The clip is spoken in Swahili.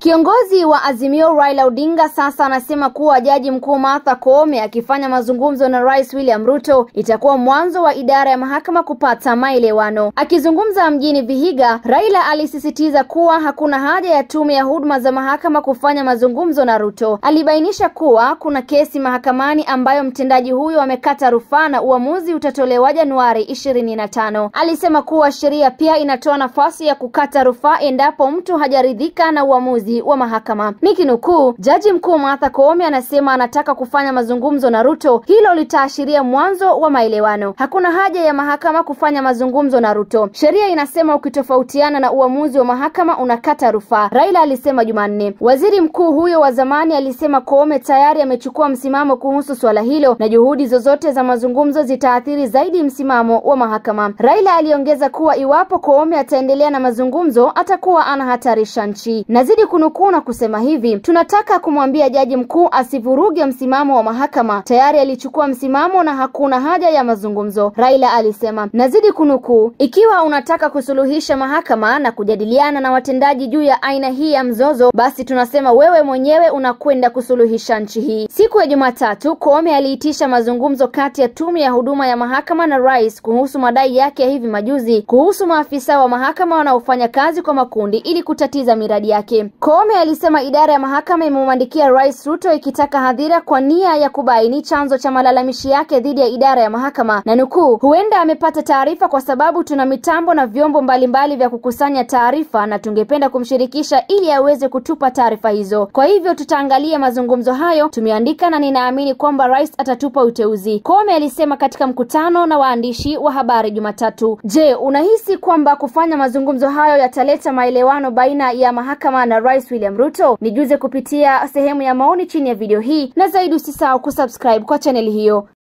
Kiongozi wa Azimio Raila Odinga sasa anasema kuwa Jaji Mkuu Martha Koome akifanya mazungumzo na Rais William Ruto itakuwa mwanzo wa idara ya mahakama kupata maelewano. Akizungumza mjini Vihiga, Raila alisisitiza kuwa hakuna haja ya tume ya huduma za mahakama kufanya mazungumzo na Ruto. Alibainisha kuwa kuna kesi mahakamani ambayo mtendaji huyo amekata rufaa na uamuzi utatolewa Januari ishirini na tano. Alisema kuwa sheria pia inatoa nafasi ya kukata rufaa endapo mtu hajaridhika na uamuzi wa mahakama. Nikinukuu, Jaji Mkuu Martha Koome anasema anataka kufanya mazungumzo na Ruto, hilo litaashiria mwanzo wa maelewano. Hakuna haja ya mahakama kufanya mazungumzo na Ruto. Sheria inasema ukitofautiana na uamuzi wa mahakama unakata rufaa, Raila alisema Jumanne. Waziri mkuu huyo wa zamani alisema Koome tayari amechukua msimamo kuhusu suala hilo na juhudi zozote za mazungumzo zitaathiri zaidi msimamo wa mahakama. Raila aliongeza kuwa iwapo Koome ataendelea na mazungumzo atakuwa anahatarisha nchi. Nazidi kunukuu na kusema hivi, tunataka kumwambia jaji mkuu asivuruge msimamo wa mahakama. Tayari alichukua msimamo na hakuna haja ya mazungumzo, Raila alisema. Nazidi kunukuu, ikiwa unataka kusuluhisha mahakama na kujadiliana na watendaji juu ya aina hii ya mzozo, basi tunasema wewe mwenyewe unakwenda kusuluhisha nchi hii. Siku ya Jumatatu, Koome aliitisha mazungumzo kati ya tume ya huduma ya mahakama na rais kuhusu madai yake ya hivi majuzi kuhusu maafisa wa mahakama wanaofanya kazi kwa makundi ili kutatiza miradi yake. Koome alisema idara ya mahakama imemwandikia Rais Ruto ikitaka hadhira kwa nia ya kubaini chanzo cha malalamishi yake dhidi ya idara ya mahakama, na nukuu, huenda amepata taarifa kwa sababu tuna mitambo na vyombo mbalimbali vya kukusanya taarifa na tungependa kumshirikisha ili aweze kutupa taarifa hizo. Kwa hivyo tutaangalia mazungumzo hayo, tumeandika na ninaamini kwamba rais atatupa uteuzi, Koome alisema katika mkutano na waandishi wa habari Jumatatu. Je, unahisi kwamba kufanya mazungumzo hayo yataleta maelewano baina ya mahakama na Rais William Ruto? Nijuze kupitia sehemu ya maoni chini ya video hii, na zaidi usisahau kusubscribe kwa chaneli hiyo.